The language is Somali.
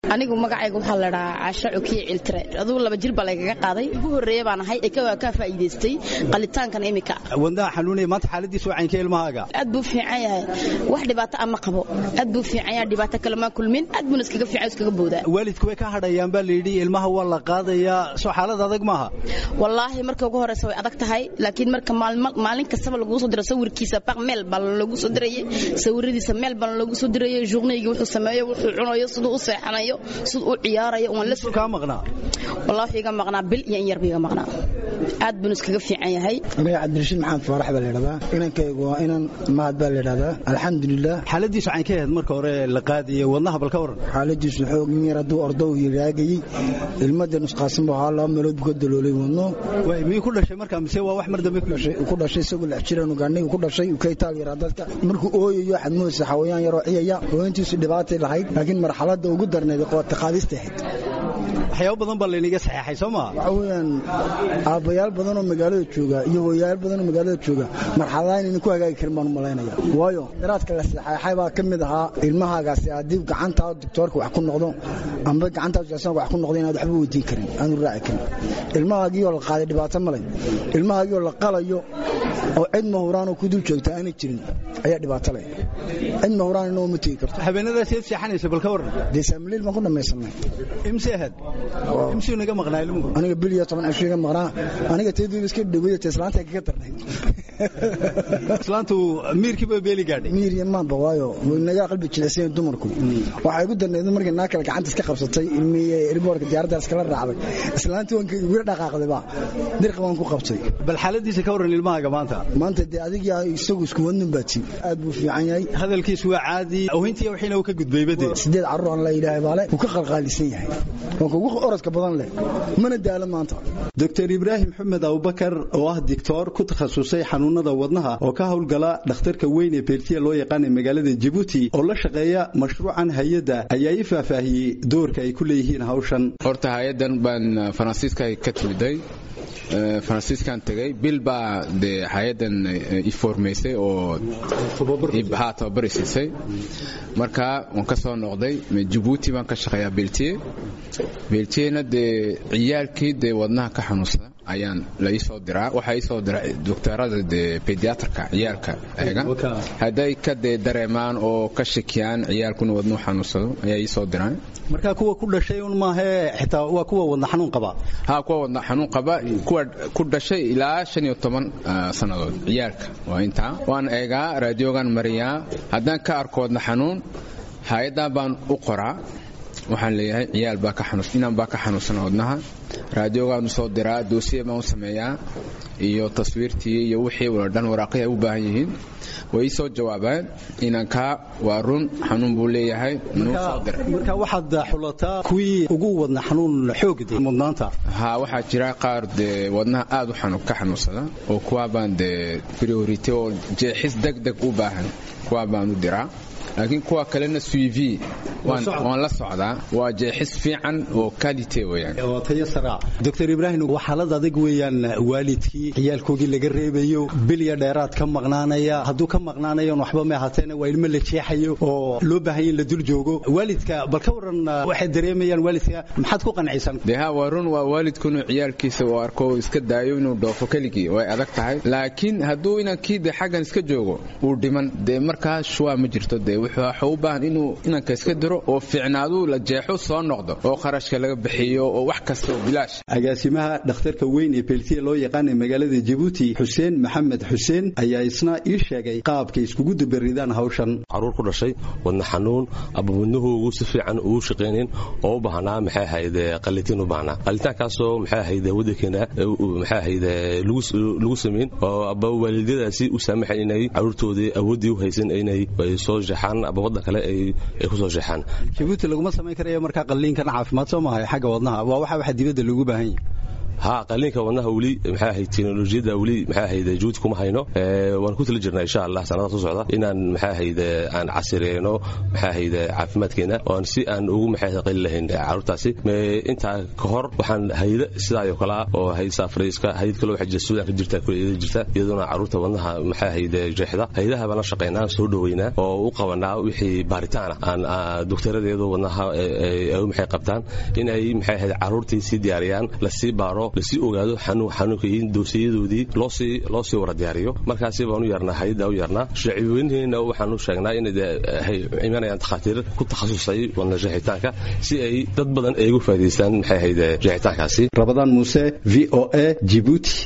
anigu magacayga waxaa la dhahaa caasho cukiye ciltire adugu laba jir baa laygaga qaaday ugu horreeye baan ahay ee ka faa'iidaystay qalitaankan imika wadnaha xanuunaya maanta xaaladiisu wacaynka ilmahaaga aad buu fiican yahay wax dhibaato ama qabo aad buu fiican yahay dhibaato kale maa kulmin aad buuna iskaga fiican iskaga boodaa waalidku way ka hadhayaan baa layidhi ilmaha waa la qaadayaa soo xaalad adag maaha wallaahi marka ugu horeysa way adag tahay laakiin marka maalin kastaba laguu soo diro sawirkiisa baq meel baa loogu soo dirayay sawiradiisa meel baa loogu soo dirayay journeyga wuxuu sameeyo wuxuu cunayo siduu u seexanayo siduu u ciyaarayo waan la kaa maqnaa wallahi wuxuu iga maqnaa bil iyo in yar buu iga maqnaa aad buuna iskaga fiican yahay aniga cabdirashiid maxamed faarax baa la yidhahdaa inankaygu waa inan mahad baa la yidhahdaa alxamdulilah xaaladiisu cayn ka ahayd marka hore la qaadaya wadnaha bal ka waran xaaladiisu xoog in yar hadduu ordo uu yiraagayey ilmada nusqaasan buu ahaa laba meelood buu ka daloolay wadno way miyuu ku dhashay markaa mise waa wax mar dambe ku dhashay ku dhashay isagoo lix jiraan ugaaniga ku dhashay uu ka itaal yaraa dadka markuu ooyayo waxaad moodaysa xawayaan yaroo ciyaya hooyantiisu dhibaatay lahayd laakiin marxaladda ugu darneed qoota qaadista ahayd waxyaabo badan baa laynaga saxeexay soo maa waxa weeyaan aabbayaal badan oo magaalada jooga iyo hooyayaal badan oo magaalada jooga marxaladaha inayna ku hagaagi karin baan u malaynaya waayo daraadka la saxeexay baa ka mid ahaa ilmahaagaasi haddii gacantaa doctoorka wax ku noqdo amba gacantaa jasanka wax ku noqdo inaad waxba weydiin karin aanu raaci karin ilmahaagiioo la qaaday dhibaato malay ilmahaagiioo la qalayo oo cid mahuraan oo ku dul joogta aanay jirin ayaa dhibaato leh cid mahuraan inoo ma tegi karto habeenadaas eed seexanaysa bal ka waran dee saamiliil baan ku dhamaysanay imse ahayd imsuu naga maqnaa ilmuhu aniga bil iyo toban cisho iga maqnaa aniga teedii iska dhawaya te islaanta kaga darnay islaantu miirkiiba beeli gaadhay miir iyo maanba waayo naga qalbi jilicsayen dumarku waxay igu darnayd markii naa kale gacanta iska qabsatay ilmihii erboorka diyaaradda iskala raacday islaantii waan igu dhaqaaqday ba dirqa waan ku qabtay bal xaaladiisa ka waran ilmahaaga maanta maanta dee adiga isagu isku wadnin baa tii aad buu fiican yahay hadalkiisu waa caadi awhintii wixiina uu ka gudbayba dee sideed carruur aan la yidhaahay baale wuu ka qalqaalisan yahay waa kugu orodka badan leh mana daalo maanta doctor ibraahim xumed abubakar oo ah dictoor ku takhasusay xanuunada wadnaha oo ka howlgala dhakhtarka weyn ee beertiya loo yaqaana magaalada jabuuti oo la shaqeeya mashruucan hay-adda ayaa ii faahfaahiyey doorka ay ku leeyihiin hawshan horta hay-addan baan faransiiska ka timiday faransiiskan tegay bil baa dee hay-addan iformaysay oo ha tababari siisay marka waan ka soo noqday jabuuti baan ka shaqeeyaa beltiye beltiyena dee ciyaalkii dee wadnaha ka xanuunsada ayaan la iisoo diraa waxaa iisoo dira doctorada dee pediatrka ciyaalka eega hadday ka dee dareemaan oo ka shakiyaan ciyaalkuna wadnuhu xanuunsado ayaa iisoo diraan marka kuwa ku dhashay un maahee xitaa waa kuwa wadna xanuun qaba ha kuwa wadna xanuun qaba kuwa ku dhashay ilaa shan iyo toban sannadood ciyaalka waa intaa waan eegaa raadiogan mariyaa haddaan ka arko wadna xanuun hay-addan baan u qoraa waxaan leeyahay ciyaal baa ka xanuus inaan baa ka xanuunsan wadnaha raadiogaanu soo diraa doosiye baan u sameeyaa iyo taswiirtii iyo wixii wala dhan waraaqihii ay u baahan yihiin way ii soo jawaabaan inankaa waa run xanuun buu leeyahay marka waxaad xulataa kuwii ugu wadna xanuun xoogd mudnaanta ha waxaa jira qaar dee wadnaha aad u ka xanuunsada oo kuwaa baan dee priority oo jeexis deg deg u baahan kuwaa baan u diraa laakiin kuwa kalena suiv waan la socdaa waa jeexis fiican oo kalite weyaan tayo saraa doctor ibraahim waa xaalad adag weeyaan waalidkii ciyaalkoogii laga reebayo bilya dheeraad ka maqnaanaya hadduu ka maqnaanayon waxba ma ahaateena waa ilmo la jeexayo oo loo baahanya in la dul joogo waalidka bal ka waran waxay dareemayaan waalidka maxaad ku qancisan dee ha waa run waa waalidku inuu ciyaalkiisa uu arko iska daayo inuu dhoofo keligii way adag tahay laakiin hadduu inankii dee xaggan iska joogo uu dhiman dee markaa shuwaa ma jirto dee wuxuu u baahan inuu inanka iska diro oo fiicnaadu la jeexo soo noqdo oo kharashka laga bixiyo oo wax kasta oo bilaash agaasimaha dhakhtarka weyn ee beeltiya loo yaqaana magaalada jabuuti xuseen maxamed xuseen ayaa isna ii sheegay qaabkay iskugu dubaridaan hawshan caruur ku dhashay wadna xanuun aba wadnahoogu si fiican ugu shaqaynin oo u baahnaa maxay ahayd qalitiin u baahnaa qalitaankaasoo maxay ahayd wadankeena maxay ahayd lagu samayn oo aba waalidadaasi u saamaxay inay caruurtoodii awooddii u haysan inay soo jeexaan aba waddan kale ay ku soo jeexaan jabuuti laguma samayn karaya markaa qalliinkan caafimaad soo maahay xagga wadnaha waa waxa waxa dibadda loogu baahan yahay ha qaliinka wadnaha weli maxay ahayd teknolojiyadda weli maxay ahayd juhud kuma hayno waan ku tali jirnaa insha allah sanadaha soo socda inaan maxay ahayd aan casireyno maxay ahayd caafimaadkeena oon si aan ugu maxay ahayd qali lahayn caruurtaasi intaa ka hor waxaan hayda sidaa oo kale ah oo hayd saafrayska hayd kale waxa jirta suudaan ka jirta kuleeyada jirta iyaduna caruurta wadnaha maxay ahayd jeexda haydaha baan la shaqaynaa soo dhaweynaa oo u qabanaa wixii baaritaana aan doktoradeedu wadnaha ay maxay qabtaan in ay maxay ahayd caruurtii sii diyaariyaan lasii baaro lasii ogaado xanuun xanuunka iyo doosiyadoodii loo sii loo sii wara diyaariyo markaasi baan u yeernaa hayada u yeernaa shacibweynaheena waxaan u sheegnaa inay imanayaan takhaatiir ku takhasusay wadna jeexitaanka si ay dad badan ay ugu faa'iidaystaan maxay ahayd jeexitaankaasi rabadaan muuse v o a jibuuti